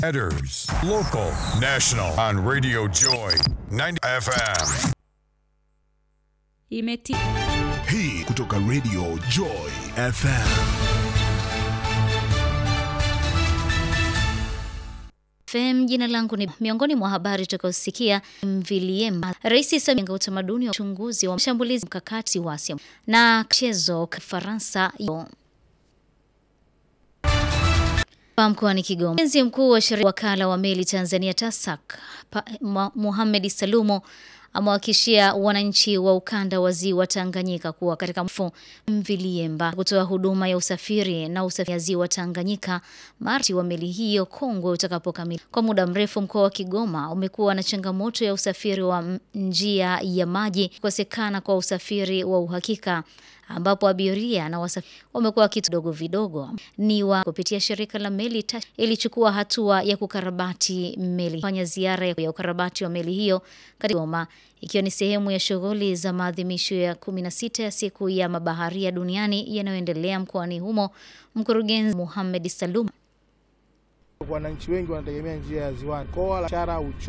Headers, local, national, on Radio Joy 90 FM. Imeti Hii kutoka Radio Joy FM. FM. Jina langu ni miongoni mwa habari tutakayosikia Mviliema. Rais Samia utamaduni wa uchunguzi wa mashambulizi mkakati wa Asia na mchezo Faransa mkoani Kigoma. Mkurugenzi mkuu wa sheria wakala wa meli Tanzania TASAC Mohamed Salumo amewahakikishia wananchi wa ukanda wa ziwa Tanganyika kuwa katika mfumo Mviliemba kutoa huduma ya usafiri na usafiri ziwa Tanganyika marti wa meli hiyo kongwe utakapokamilika. Kwa muda mrefu mkoa wa Kigoma umekuwa na changamoto ya usafiri wa njia ya maji, kukosekana kwa usafiri wa uhakika ambapo abiria na wasafiri wamekuwa kitu dogo vidogo ni wa kupitia shirika la meli TASAC ilichukua hatua ya kukarabati meli, fanya ziara ya ukarabati wa meli hiyo katika Goma, ikiwa ni sehemu ya shughuli za maadhimisho ya 16 ya siku ya mabaharia duniani yanayoendelea mkoani humo. Mkurugenzi Mohamed Salum Wananchi wengi wanategemea njia ya ziwani, koa la biashara, uchumi